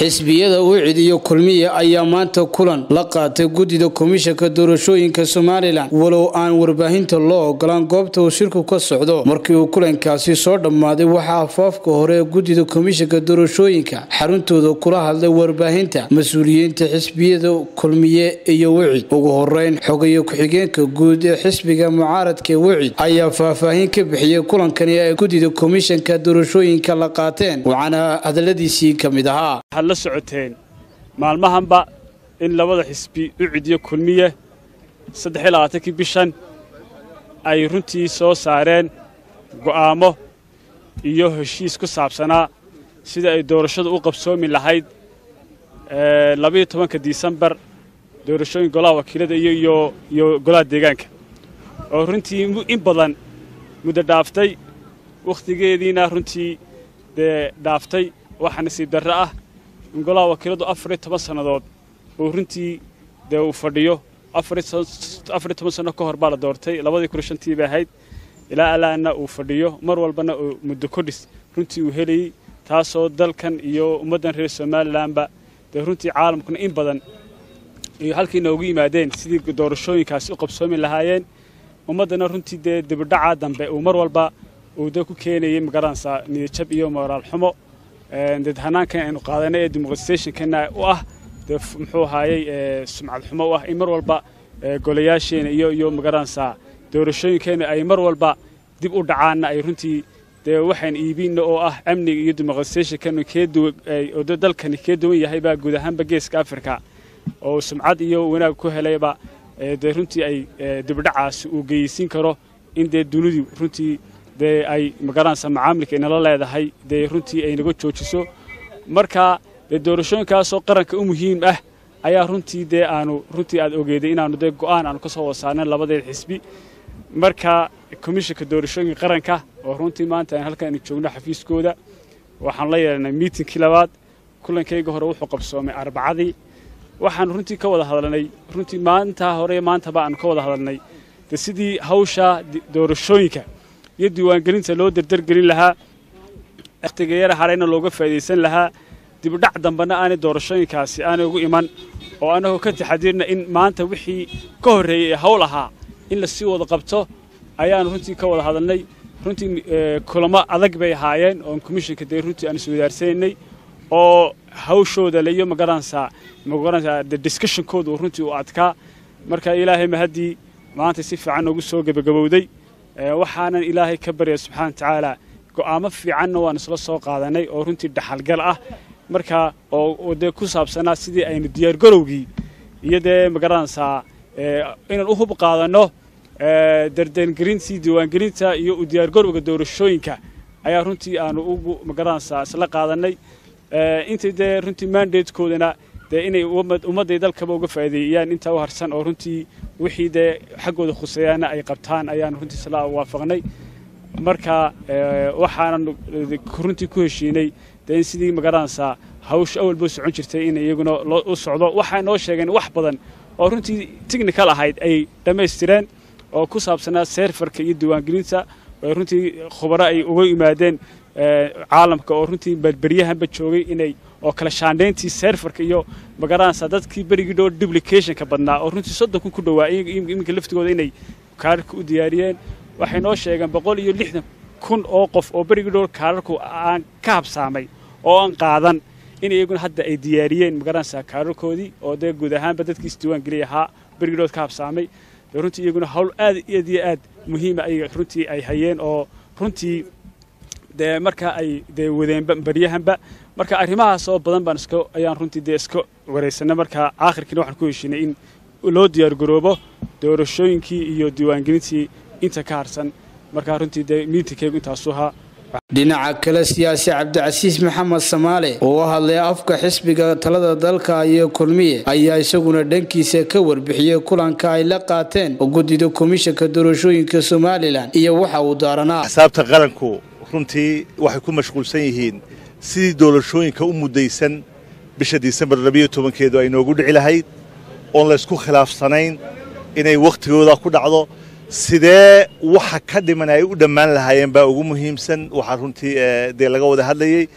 xisbiyada wicid iyo kulmiye ayaa maanta kulan la qaatay guddida komishanka doorashooyinka somalilan walow aan warbaahinta loo ogolaan goobta uu shirku ka socdo markii uu kulankaasi soo dhammaaday waxaa afaafka hore ee guddida komishanka doorashooyinka xaruntooda kula hadlay warbaahinta mas-uuliyiinta xisbiyada kulmiye iyo wicid ugu horeyn xogayo ku-xigeenka guud ee xisbiga mucaaradka wicid ayaa faahfaahin ka bixiyey kulankani ay guddida komishanka doorashooyinka la qaateen waxaana hadaladiisii ka mid ahaa waxaad la socoteen maalmahanba in labada xisbi ucid iyo kulmiye saddex iyo labaatankii bishan ay runtii soo saareen go'aamo iyo heshiis ku saabsanaa sida ay doorashadu u qabsoomi lahayd labayo tobanka disembar doorashooyin golaha wakiilada iyo iyo golaha deegaanka oo runtii in badan muddo dhaaftay wakhtigeediina runtii dee dhaaftay waxaa nasiib darro ah in golaha wakiiladu afar iyo toban sannadood uu runtii dee uu fadhiyo afar iyo toban sanno ka hor baa la doortay labadii kun shantii bay ahayd ilaa alaana uu fadhiyo mar walbana uu muddo kodhis runtii uu helayey taasoo dalkan iyo ummaddan reer somalilanba dee runtii caalamkuna in badan iyo halkii noogu yimaadeen sidii doorashooyinkaasi u qabsoomi lahaayeen ummaddana runtii dee dibidhacaa dambe uu mar walba uu dee ku keenayay magaranaysaa niyadjab iyo moraal xumo dee hanaankan aynu qaadanay ee demoqratisationkana u ah dee muxuu ahaayey sumcad xumo u ah in mar walba golayaasheena iyo iyo magaranaysaa doorashooyinkeena ay mar walba dib u dhacaanna ay runtii dee waxaan iibinna oo ah amniga iyo demoqratisationkanu keeduoo dalkani kee duwan yahay baa guud ahaanba geeska afrika oo sumcad iyo wanaag ku helayba dee runtii ay dibdhacaasi uu geyeysiin karo in dee dunidu runtii dee ay magaranaysa macaamilka inala leedahay dee runtii ay naga joojiso marka dee doorashooyinkaasoo qaranka u muhiim ah ayaa runtii dee aanu runtii aad ogeeday inaanu dee go'aan aanu ka soo wada saarnayn labadeed xisbi marka komishanka doorashooyinka qaranka oo runtii maanta aan halkan aynu joogno xafiiskooda waxaan la yeelanay miitinkii labaad kulankayga hore wuxuu qabsoomay arbacadii waxaanu runtii ka wada hadalnay runtii maalintaa hore maantaba aanu ka wada hadalnay de sidii hawsha doorashooyinka iyo diiwaangelinta loo dardargelin lahaa wakhtiga yara harayna looga faa'idaysan lahaa dibdhac dambena aanay doorashooyinkaasi aanay ugu iman oo annagoo ka taxadiirna in maanta wixii ka horreeyey ee hawl ahaa in la sii wada qabto ayaanu runtii ka wada hadalnay runtii kulamo adag bay ahaayeen oon komishanka dee runtii aan iswadaarsananay oo hawshooda le iyo magaranaysaa magaranaysaa de discussionkooda uu runtii u adkaa marka ilaahay mahaddii maanta si fiican noogu soo gebagabowday waxaanan ilaahay ka barya subxaana wa tacaala go'aamo fiicanna waan isla soo qaadanay oo runtii dhaxalgal ah marka oo dee ku saabsanaa sidii aynu diyaargarowgii iyo dee magaranaysaa inaan u hub qaadanno dardangelintii diiwaangelinta iyo u diyaargarowga doorashooyinka ayaa runtii aanu ugu magaranaysaa isla qaadanay intay dee runtii mandatekoodana dee inay ummadday dalkaba uga faa'iideeyaan intaa u harsan oo runtii wixii dee xaggooda khuseeyaana ay qabtaan ayaanu runtii isla waafaqnay marka waxaanan runtii ku heshiinay dee in sidii magaranaysaa hawsha awalba socon jirtay in iyaguna u socdo waxay noo sheegeen wax badan oo runtii technical ahayd ay dhammaystireen oo ku saabsanaa seerfarka iyo diiwaangelinta oo runtii khubaro ay uga yimaadeen caalamka oo runtii berberyahanba joogay inay oo kala shaandhayntii seerfarka iyo magaranaysaa dadkii berigii dhow duplicationka badnaa oo runtii soddon kun ku dhowaa iminka laftigooda inay kaararka u diyaariyeen waxay noo sheegeen boqol iyo lixdan kun oo qof oo berigii dhow kaararku aan ka habsaamay oo aan qaadan in iyaguna hadda ay diyaariyeen magaranaysaa kaararkoodii oo dee guud ahaanba dadkii isdiiwaangeliya ahaa berigii dhow ka habsaamay dee runtii iyaguna hawl aad aad iyo aad muhiima ay runtii ay hayeen oo runtii dee marka ay dee wadeenba baryahanba marka arrimahaas oo badan baan iska ayaan runtii dee iska waraysanay marka aakhirkiina waxaan ku heshiinay in loo diyaargaroobo doorashooyinkii iyo diiwaangelintii inta ka harsan markaa runtii dee miitinkaygu intaasu ahaa dhinaca kale siyaasi cabdicasiis maxamed samaale oo u hadlay afka xisbiga talada dalka iyo kulmiye ayaa isaguna dhankiisa ka warbixiyey kulanka ay la qaateen guddida komishanka doorashooyinka somalilan iyo waxa uu daaranaa axsaabta qaranku runtii waxay ku mashquulsan yihiin sidii doorashooyinka u muddaysan bisha disembar labiyo tobankeedu ay noogu dhici lahayd oon laysku khilaafsanayn inay wakhtigooda ku dhacdo sidee waxa ka dhiman ay u dhammaan lahaayeen baa ugu muhiimsan waxaa runtii dee laga wada hadlayey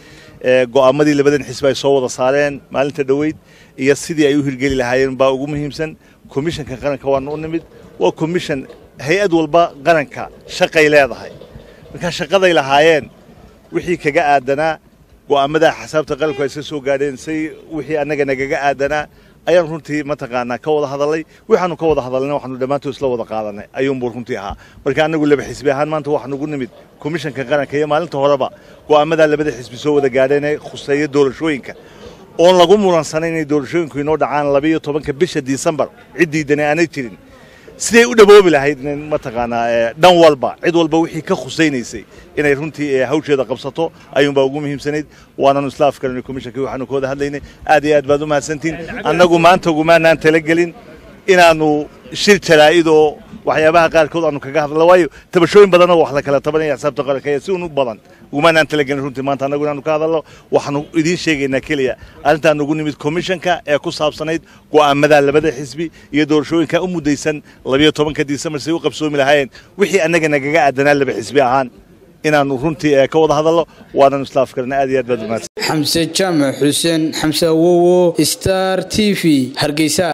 go'aamadii labadan xisbi ay soo wada saareen maalinta dhoweyd iyo sidii ay u hirgeli lahaayeen baa ugu muhiimsan komishanka qaranka waana u nimid waa komishan hay-ad walba qaranka shaqay leedahay markaa shaqaday lahaayeen wixii kaga aadanaa go'aamada xasaabta qaranku ay iska soo gaadheen say wixii annaga nagaga aadanaa ayaan runtii mataqaanaa ka wada hadalnay waxaanu ka wada hadalnay waxaanu dhammaantood isla wada qaadanay ayuunbuu runtii ahaa marka annagu laba xisbi ahaan maanta waxaan ugu nimid komishanka qaranka iyo maalinta horeba go'aamadaa labada xisbi soo wada gaadheen ee khuseeya doorashooyinka oon lagu mulansanayn inay doorashooyinku inoo dhacaan labayo tobanka bisha disembar ciddiidani aanay jirin siday u dhaboobi lahayd in mataqaanaa dhan walba cid walba wixii ka khusaynaysay inay runtii hawsheeda qabsato ayuunbaa ugu muhiimsanayd waananu isla afkaranay komishankii waxaanu ka wada hadlaynay aad iyo aad baad u mahadsantihin annagu maanta ugumaanaan talagelin inaannu shir jaraa'id oo waxyaabaha qaarkood aanu kaga hadla waayo tabashooyin badanoo wax la kala tabanaya xisaabta qaranka ayaa si un u badan ugumaanaan talagelin runtii maanta annagu inaanu ka hadalno waxaanu idiin sheegaynaa keliya arrintaan ugu nimid komishanka ee ku saabsanayd go'aamada labada xisbi iyo doorashooyinka u muddaysan labiyo tobanka disembar say u qabsoomi lahaayeen wixii annaga nagaga aadanaa laba xisbi ahaan inaanu runtii ka wada hadalno waananu isla afkarana aad iyo aad baad umahadsan xamse jaamac xuseen xamse awowo star t v hargeysa